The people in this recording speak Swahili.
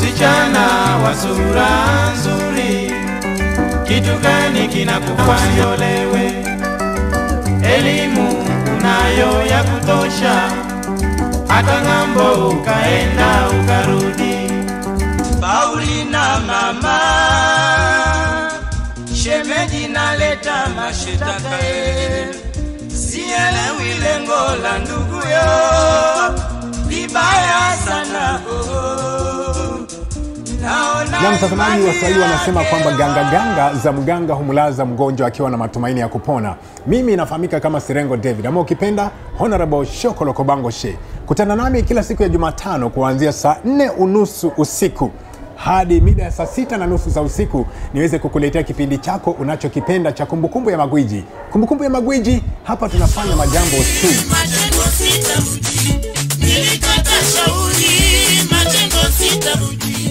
Msichana wa sura nzuri, kitu gani kinakufanya olewe? Elimu unayo ya kutosha, hata ng'ambo ukaenda ukarudi. Paulina mama, shemeji naleta mashitaka eh. sielewi lengo la nduguyo, libaya sana oh. Naona Na mtazamaji, imani Waswahili wanasema yake kwamba ganga ganga za mganga humlaza mgonjwa akiwa na matumaini ya kupona. Mimi nafahamika kama Sirengo David ama ukipenda Honorable Shokolo Kobango She. Kutana nami kila siku ya Jumatano kuanzia saa nne unusu usiku hadi mida ya saa sita na nusu za usiku niweze kukuletea kipindi chako unachokipenda cha kumbukumbu ya magwiji. Kumbukumbu ya magwiji, hapa tunafanya majambo tu. majengo sitarudi, nilikata shauri, majengo sitarudi.